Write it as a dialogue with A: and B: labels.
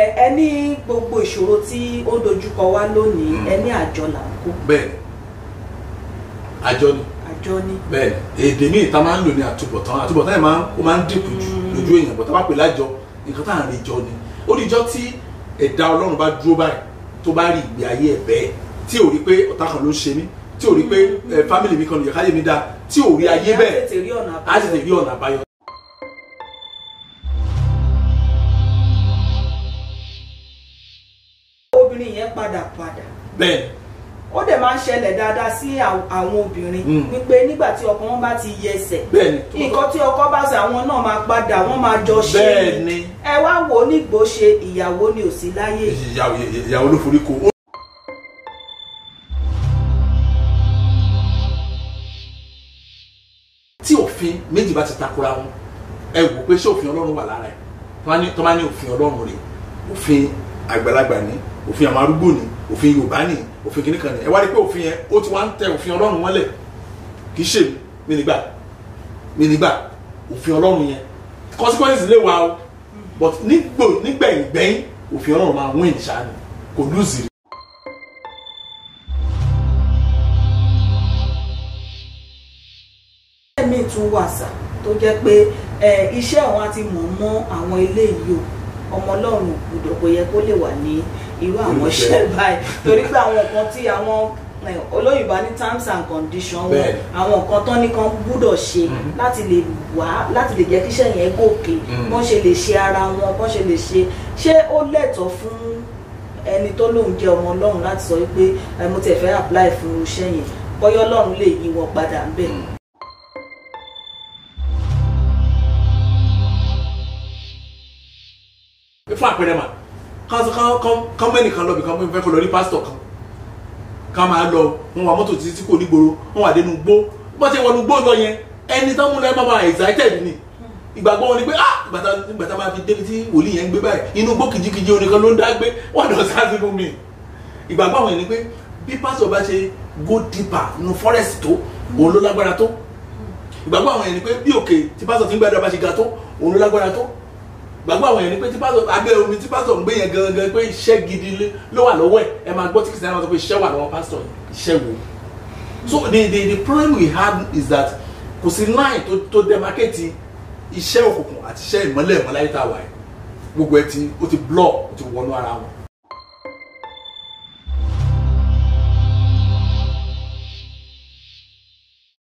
A: ẹ ní gbogbo ìṣòro tí ó dojúkọ wá lónìí
B: Mm.
A: ẹ ní àjọ là ń kó
B: bẹ́ẹ̀ ni àjọ ni
A: àjọ ní.
B: bẹ́ẹ̀ ni èdè míì tá a máa ń lò ní àtúbọ̀tán àtúbọ̀tán yẹn máa ń ó máa ń dínkù jù
A: Mm.
B: lójú èèyàn bọ̀ tá a bá pè lájọ nǹkan tá à ń rí jọ ni ó ní ìjọ tí ẹ̀dá ọlọ́run bá dúró báyìí tó bá rí ìgbé ayé ẹ̀ bẹ́ẹ̀ tí ò rí pé ọ̀tá kan ló ń ṣe mí tí ò rí pé ẹ fámìlì mi kan nìyẹn káyé mi dáa tí ò rí ayé
A: Á
B: bẹ́ẹ̀
A: tètè rí ọ̀nà
B: á sì lè rí ọ̀nà àbáyọ.
A: obìnrin yẹn padà padà
B: bẹ́ẹ̀ ni
A: ó dẹ̀ máa ń ṣẹlẹ̀ dáadáa sí àw- àwọn obìnrin
B: Mm.
A: wípé nígbà tí ọkọ wọn bá ti yẹsẹ̀
B: bẹ́ẹ̀ ni
A: nǹkan tí ọkọ bá ṣe àwọn náà máa padà wọ́n máa jọ ṣe
B: bẹ́ẹ̀ ni
A: ẹ wá wò ó nígbò ṣe ìyàwó ni ò sí láyé
B: ìyàwó ìyàwó ló forí ko. tí òfin méjì bá ti takora wọn ẹ wò pé ṣé òfin ọlọ́run wà lára ẹ̀ tó bá ní- tó bá ní òfin ọlọ́run rẹ̀ òfin àgbàlagbà ni òfin àwọn arúgbó ni òfin yorùbá ni òfin kìnnìkan ni ẹ wá rí pé òfin yẹn ó ti wá ń tẹ òfin ọlọ́run mọ́lẹ̀ kì í ṣe mi mi nígbà mi nígbà òfin ọlọ́run yẹn consequences lè wà o but nígbò nígbẹ̀yìngbẹ̀yìn òfin ọlọ́run máa win ṣáà ni kò lùzì rí.
A: mi tún wà sà tó jẹ́ pé ẹ, iṣẹ́ àwọn àti mọ̀ mọ́ àwọn ilé yìí o ọmọ ọlọ́run gbọ́dọ̀ kò yẹ kó lè wà ní irú àwọn
B: Olùfẹ́.
A: iṣẹ́ báyìí torí pé àwọn nǹkan tí àwọn ẹ, olóyìnbó ní terms and conditions wọn
B: Bẹ́ẹ̀ni.
A: àwọn nǹkan tán ní kan gbọ́dọ̀ ṣe
B: Mhm.
A: láti lè wá láti lè jẹ́ kí iṣẹ́ yẹn gòkè
B: Mhm.
A: bọ́n ṣe lè ṣe ara wọn bọ́n ṣe lè ṣe ṣé ó lẹ́tọ̀ọ́ fún ẹni tó lóun jẹ́ ọmọ ọlọ́run láti sọ wípé ẹ, mo tiẹ̀ fẹ́ apply fún iṣẹ́ yẹn bọ́yọ́ ọlọ́run lè yí wọn padà ń bẹ̀.
B: fún àpẹẹrẹ mà kán kán kán kán mẹ́nì kan lọ bí kan fẹ́ kó lọ rí pásítọ̀ kan ká máa lọ wọn wà mọ́tò títí tí kò ní gbòòrò wọn wà dénú gbó bọ́n ti wọnú gbó lọ yẹn ẹni tán múlẹ̀ máa máa excited ni ìgbàgbọ́ wọn ni pé ah ìgbàtà ìgbàtà máa fi débi tí wòlíì yẹn ń gbé báyìí inú gbó kìjikìji oníkan ló ń dá gbé wọn lọ sáàsì fún mi ìgbàgbọ́ àwọn yẹn ni pé bí pásítọ̀ bá ṣe go deeper nínú forest tó òun ló lágbára tó ìgbàgbọ́ àwọn yẹn ni pé bí òkè tí pásítọ̀ ti ń gbàdúrà bá ṣe ga tó òun ló lágbára tó gbàgbọ́ àwọn yẹn ni pé tí pásítọ̀ abẹ́ omi tí pásítọ̀ ń gbé yẹn gangan pé iṣẹ́ gidi lé- ló wà lọ́wọ́ ẹ̀ ẹ máa gbọ́ tí kìsìtẹ́nì máa sọ pé iṣẹ́ wà lọ́wọ́ pásítọ̀ yẹn iṣẹ́ wo so the the the problem we had is that kò sí line tó tó demarcate iṣẹ́ òkùnkùn àti iṣẹ́ ìmọ́lẹ̀ ìmọ́láyé tá a wà yìí gbogbo ẹ ti ó ti blur ó ti wọnú ara wọn